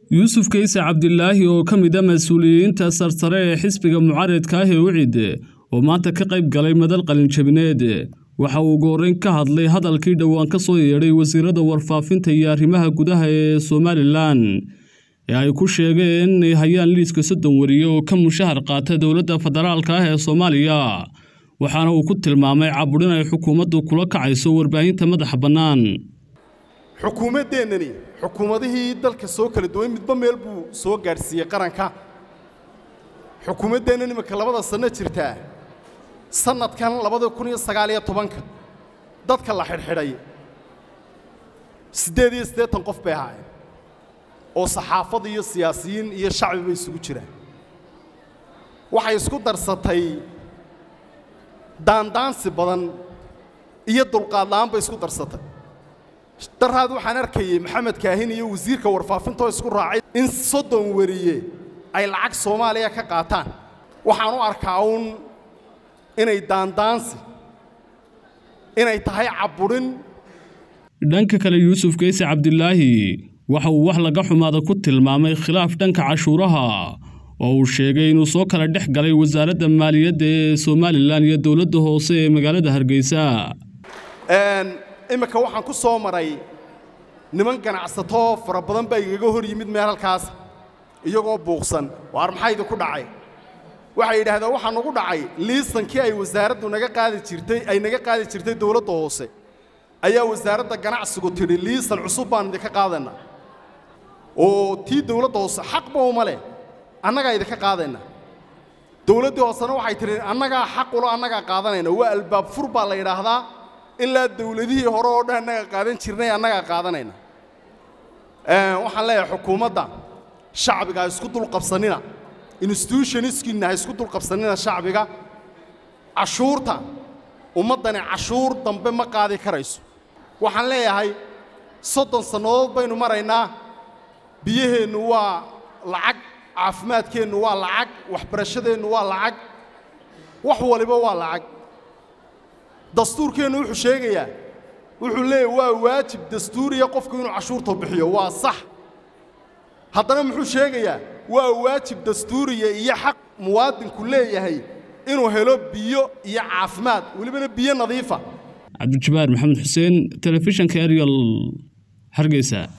yuusuf kayse cabdilaahi oo ka mid a mas-uuliyiinta sarsare ee xisbiga mucaaradka ah ee wicid oo maanta ka qayb galay madal qalinjabineed waxa uu ugu horreyn ka hadlay hadalkii dhowaan ka soo yeedhay wasiirada warfaafinta iyo arrimaha gudaha ee somalilan ee ay ku sheegeen inay hayaan liiska soddon wariye oo ka mushahar qaata dowladda federaalka ah ee soomaaliya waxaana uu ku tilmaamay caburin ay xukuumaddu kula kacayso warbaahinta madaxa bannaan xukuumaddeennani xukuumadihii dalka soo kala duwan midba meel buu soo gaadhsiiyey qaranka xukuumaddeennan iminka labada sanno jirtaa sannadkan labada kun iyo sagaaliyo tobanka dadka la xidhxidhay siddeed iyo siddeetan qof bay ahaayeen oo saxaafad iyo siyaasiyiin iyo shacbiba isugu jiraan waxay isku darsatay daandaansi badan iyo dulqaadla'aan bay isku darsatay daraad waxaan arkayey maxamed kaahin iyo wasiirka warfaafintaoo isku raacay in soddon wariye ay lacag soomaaliya ka qaataan waxaan u arkaa uun inay daandaansi inay tahay cabburin dhanka kale yuusuf kayse cabdilaahi waxa uu wax laga xumaada ku tilmaamay khilaaf dhanka cashuuraha oo uu sheegay inuu soo kala dhex galay wasaaradda maaliyadda ee somalilan iyo dowladda hoose ee magaalada hargeysa iminka waxaan ku soo maray niman ganacsato fara badan baa igaga hor yimid meel halkaas iyagoo buuqsan waar maxaa idinku dhacay waxay yidhaahdeen waxaa nagu dhacay liisankii ay wasaaraddu naga qaadi jirtay ay naga qaadi jirtay dowladda hoose ayaa wasaaradda ganacsigu tidhi liisan cusub baan idinka qaadaynaa oo tii dowladda hoose xaqba uma leh annagaa idinka qaadaynaa dowladdii hoosena waxay tidhi annagaa xaqulo annagaa qaadanayna waa albaab fur baa la yidhaahdaa ilaa dawladihii hore oo dhan annaga qaadan jirnay annagaa qaadanayna waxaan leeyahay xukuumadda shacbiga ha isku dulqabsanina institutioniskinna ha isku dulqabsanina shacbiga cashuurta ummaddani cashuur dambe ma qaadi karayso waxaan leeyahay soddon sannadood baynu maraynaa biyaheennu waa lacag caafimaadkeennu waa lacag waxbarashadeennu waa lacag wax waliba waa lacag dastuurkeennu wuxuu sheegayaa wuxuu leeyahy waa waajib dastuuriya qofku inuu cashuurta bixiyo waa sax haddana muxuu sheegayaa waa waajib dastuuriya iyo xaq muwaadinku leeyahay inuu helo biyo iyo caafimaad welibana biyo nadiifa cabdijabaar maxamed xuseen telefishanka eryal hargeysa